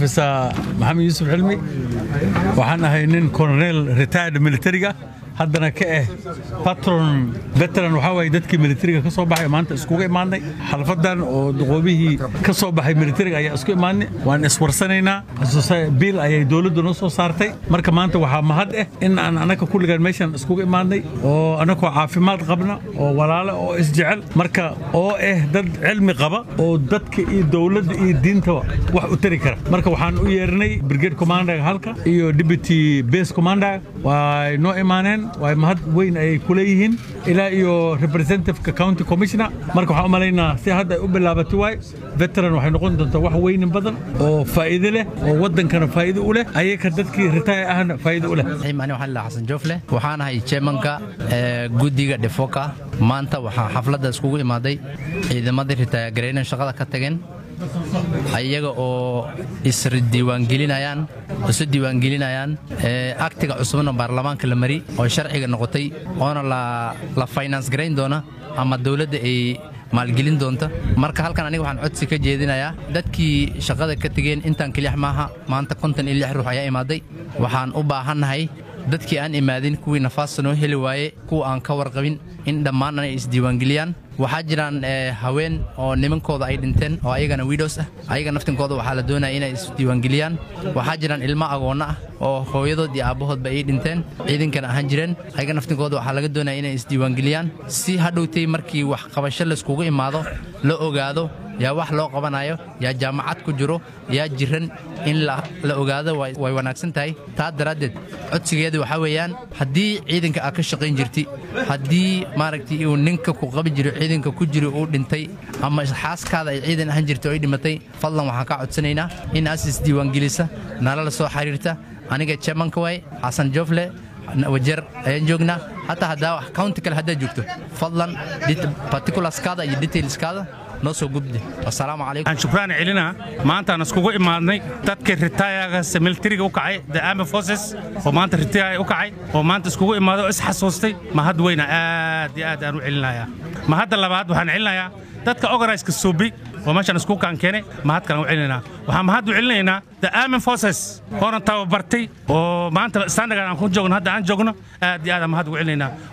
officer maxamed yuusuf xilmi waxaan ahay nin colonel retired militariga haddana ka ah patron veteran waxaa waaye dadkii militariga ka soo baxay maanta iskuga imaadnay xalfadan oo duqoobihii ka soo baxay militariga ayaa isku imaadnay waan iswarsanaynaa biil ayay dowladdu noo soo saartay marka maanta waxaa mahad ah in aan anaka kulligaan meeshan iskuga imaadnay oo anakoo caafimaad qabna oo walaale oo isjecel marka oo ah dad cilmi qaba oo dadka iyo dowladda iyo diintaba wax u tari kara marka waxaan u yeernay brigade commander halka iyo deputy base commander way noo imaaneen way mahad weyn ayay ku leeyihiin ilaa iyo representativeka county commissioner marka waxaan u malaynaa si hadda ay u bilaabatay waay veteran waxay noqon doontaa wax weynin badan oo faa'iido leh oo waddankana faa'iido u leh ayaka dadkii retire ahna faa'iido u leh ani waxaan lahaa xasan joofle waxaan ahay chairmanka guddiga dhefoka maanta waxaa xafladda iskugu imaaday ciidamadii retire gareynan shaqada ka tageen ayaga oo isdiiwaangelinayaan isu diiwaangelinayaan aktiga cusubna baarlamaanka la mari oo sharciga noqotay oona la finance garayn doona ama dowladda ay maalgelin doonta marka halkan aniga waxaan codsi ka jeedinayaa dadkii shaqada ka tegeen intaan kelix maaha maanta konton iyo lix ruux ayaa imaaday waxaan u baahannahay dadkii aan imaadin kuwii nafaasta noo heli waaye kuwa aan ka warqabin in dhammaan ay isdiiwaangeliyaan waxaa jiraan haween oo nimankooda ay dhinteen oo ayagana widows ah ayaga naftinkooda waxaa la doonaya inay isdiiwaangeliyaan waxaa jiraan ilmo agoonna ah oo hooyadood iyo aabbahoodba ay dhinteen ciidankana ahaan jireen ayaga naftinkooda waxaa laga doonaya inay isdiiwaangeliyaan si hadhowtay markii wax qabasho layskugu imaado la ogaado yaa wax loo qabanayo yaa jaamacad ku jiro yaa jiran in la ogaado way wanaagsan tahay taa daraaddeed codsigeeda waxaa weeyaan haddii ciidanka aad ka shaqayn jirti haddii maaragtay uu ninka ku qabi jiro ciidanka ku jiro uu dhintay ama xaaskaada ay ciidan ahaan jirta oo ay dhimatay fadlan waxaan kaa codsanaynaa in aas isdiiwaangelisa nala la soo xiriirta aniga chairmanka waay xasan joofle wajeer ayaan joognaa hataa haddaa county kale haddaad joogto fadlan particularskaada iyo detailskaada noo soo gudbi assalaamu calaykum aan shukraan celinaa maantaan iskugu imaadnay dadkii ritayagas militariga u kacay the army forces oo maanta ritaya u kacay oo maanta iskugu imaaday oo isxasuustay mahad weyna aad iyo aad aan u celinayaa mahadda labaad waxaan celinayaa dadka organiska suubi oo meeshaan isku kaan keenay mahad kalan u celinaynaa waxaan mahad u celinaynaa the army forces oona tababartay oo maanta standargan aan ku joogno hadda aan joogno aad iyo aad aan mahad ugu celinaynaa